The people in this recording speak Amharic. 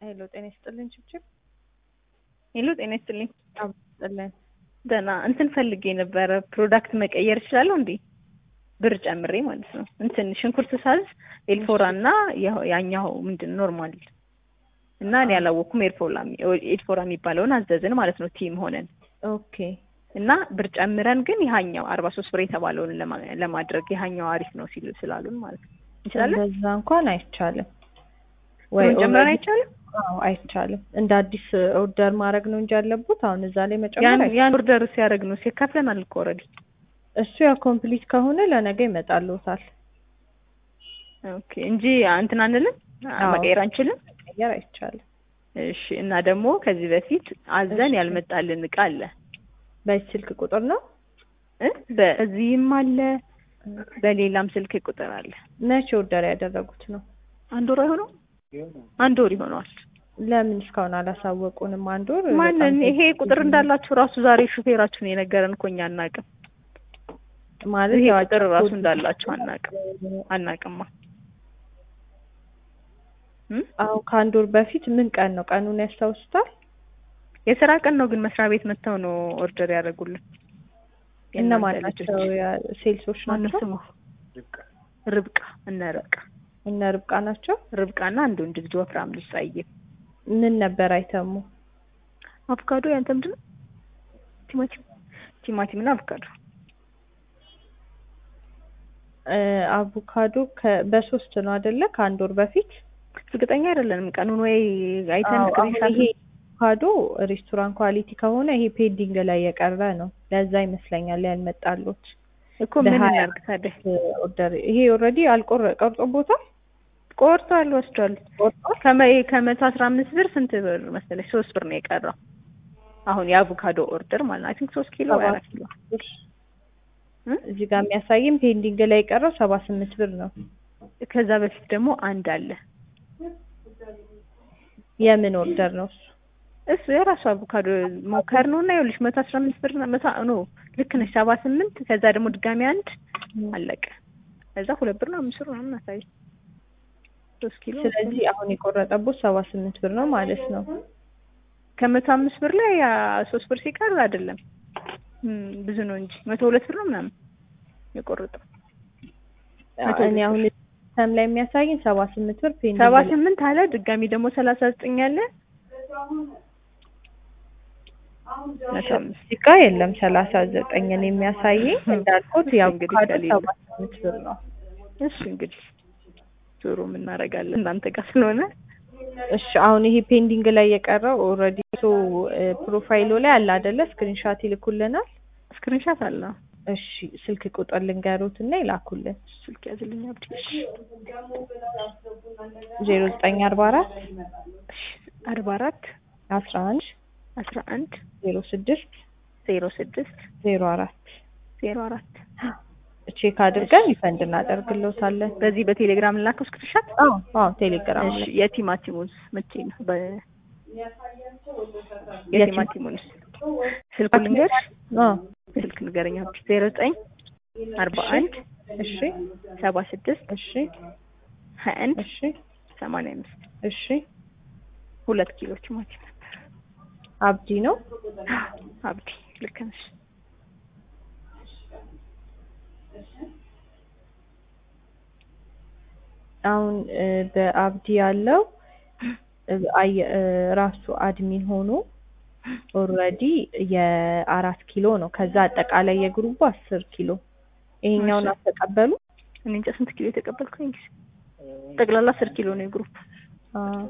ሄሎ ጤና ይስጥልኝ ችብችብ ሄሎ ጤና ይስጥልኝ። ይስጥልን ደህና እንትን ፈልጌ ነበረ ፕሮዳክት መቀየር እችላለሁ እንዴ? ብር ጨምሬ ማለት ነው። እንትን ሽንኩርት ሳዝ ኤልፎራ እና ያው- ያኛው ምንድን ኖርማል እና እኔ ያላወኩም ኤልፎራ ኤልፎራ የሚባለውን አዘዝን ማለት ነው ቲም ሆነን ኦኬ እና ብር ጨምረን ግን ይሀኛው አርባ ሶስት ብር የተባለውን ለማ- ለማድረግ ይሀኛው አሪፍ ነው ሲሉ ስላሉን ማለት ነው እንችላለን። እንደዛ እንኳን አይቻልም ብሩን ጨምረን already- አይቻልም። አዎ አይቻልም እንደ አዲስ ኦርደር ማድረግ ነው እንጂ ያለቡት አሁን እዛ ላይ መጨመር ያን አይቻልም። ያን ኦርደር ሲያደርግ ነው ሲከፍለናል እኮ ኦልሬዲ። እሱ ያ ኮምፕሊት ከሆነ ለነገ ይመጣልዎታል ኦኬ እንጂ እንትን አንልም አዎ። መቀየር አንችልም። መቀየር አይቻልም እሺ እና ደግሞ ከዚህ በፊት አዘን እሺ። ያልመጣልን እቃ አለ በዚህ ስልክ ቁጥር ነው እ በዚህም አለ በሌላም ስልክ ቁጥር አለ። መቼ ኦርደር ያደረጉት ነው አንድ ወር አይሆነው አንድ ወር ይሆነዋል። ለምን እስካሁን አላሳወቁንም አንድ ወር ማንን በጣም ይሄ ቁጥር እንዳላችሁ ራሱ ዛሬ ሹፌራችሁን የነገረን እኮ እኛ አናውቅም። ማለት ይሄ ያው ቁጥር ራሱ ኮድ- እንዳላችሁ አናውቅም አናውቅማ። እም? አሁን ከአንድ ወር በፊት ምን ቀን ነው ቀኑን ያስታውሱታል የስራ ቀን ነው ግን መስሪያ ቤት መጥተው ነው ኦርደር ያደረጉልን። እነማን የእናንተ ናቸው ልጆች። ያ- ሴልሶች ማነው ናቸው ስሙ? ርብቃ እነ ርብቃ እነ ርብቃ ናቸው ርብቃና አንድ ወንድ ልጅ ወፍራም ልጅ ጸይም ምን ነበር አይተሙ አቮካዶ ያንተ ምንድን ነው? ቲማቲም ቲማቲም እና አቮካዶ እ አቮካዶ ከ- በሶስት ነው አይደለ ከአንድ ወር በፊት እርግጠኛ አይደለንም ቀኑን ወይ አይተን አዎ፣ አሁን ስክሪንሻት ይሄ አቮካዶ ሬስቶራንት ኳሊቲ ከሆነ ይሄ ፔንዲንግ ላይ የቀረ ነው ለዛ ይመስለኛል ያልመጣሉት እኮ ምን በሀያ እናድርግ ታዲያ? ኦርደር ይሄ ኦልሬዲ አልቆረ ቀርጾቦታል ቆርጧል ወስዷል። ቆርጧል ከመ- ከመቶ አስራ አምስት ብር ስንት ብር መሰለሽ? ሶስት ብር ነው የቀረው። አሁን የአቮካዶ ኦርደር ማለት ነው። አይ ቲንክ ሶስት ኪሎ ወይ አራት ኪሎ እ? እዚህ ጋር የሚያሳይም ፔንዲንግ ላይ የቀረው ሰባ ስምንት ብር ነው ከዛ በፊት ደግሞ አንድ አለ። የምን ኦርደር ነው እሱ እሱ የራሱ አቮካዶ ሞከር ነው እና ይኸውልሽ መቶ አስራ አምስት ብር ነው መቶ ኖ ልክ ነሽ ሰባ ስምንት ከዛ ደግሞ ድጋሚ አንድ አለቀ። ከዛ ሁለት ብር ነው አምስት ብር ምናምን አሳይ ሶስት ኪሎ ስለዚህ አሁን የቆረጠቦት ሰባ ስምንት ብር ነው ማለት ነው ከመቶ አምስት ብር ላይ ያ ሶስት ብር ሲቀር አይደለም እም፣ ብዙ ነው እንጂ መቶ ሁለት ብር ነው ምናምን የቆረጠው መቶ እኔ አሁን ሲስተም ላይ የሚያሳይን ሰባ ስምንት ብር ፔንዲንግ ሰባ ላይ- ስምንት አለ ድጋሚ ደግሞ ሰላሳ ዘጠኝ አለ መቶ አምስት እዚህ ጋር የለም ሰላሳ ዘጠኝን የሚያሳየኝ እንዳልኩት እሺ፣ የአቮካዶ እንግዲህ ከሌለ። ሰባ ስምንት ብር ነው እሺ እንግዲህ ዞሮ የምናደርጋለን እናንተ ጋር ስለሆነ እሺ አሁን ይሄ ፔንዲንግ ላይ የቀረው ኦልሬዲ ሶ ፕሮፋይሉ ላይ አለ አይደለ ስክሪንሻት ይልኩልናል ስክሪንሻት አለ እሺ ስልክ ቁጥር ልንገሩት እና ይላኩልን ስልክ ያዝልኝ አብዲ ዜሮ ዘጠኝ አርባ አራት አርባ አራት አስራ አንድ አስራ አንድ ዜሮ ስድስት ዜሮ ስድስት ዜሮ አራት ዜሮ አራት ቼክ አድርገን ሪፈንድ እናደርግልዎታለን በዚህ በቴሌግራም ላከው ስክሪንሻት አዎ አዎ ቴሌግራም እሺ ላይ የቲማቲሙን መቼ ነው በ የቲማቲሙን ስልኩ ልንገርሽ አዎ ስልክ ንገረኝ አብዲ ዜሮ ዘጠኝ አርባ አንድ እሺ ሰባ ስድስት እሺ ሀያ አንድ እሺ ሰማንያ አምስት እሺ ሁለት ኪሎ ቲማቲም ነበር አብዲ ነው አብዲ ልክ ነሽ አሁን እ በአብዲ ያለው እ አየ- እ ራሱ አድሚን ሆኖ ኦልሬዲ የአራት ኪሎ ነው። ከዛ አጠቃላይ የግሩቡ አስር ኪሎ ይሄኛውን እሺ። አልተቀበሉ እኔ እንጃ ስንት ኪሎ የተቀበልኩኝ ጠቅላላ አስር ኪሎ ነው የግሩፕ አ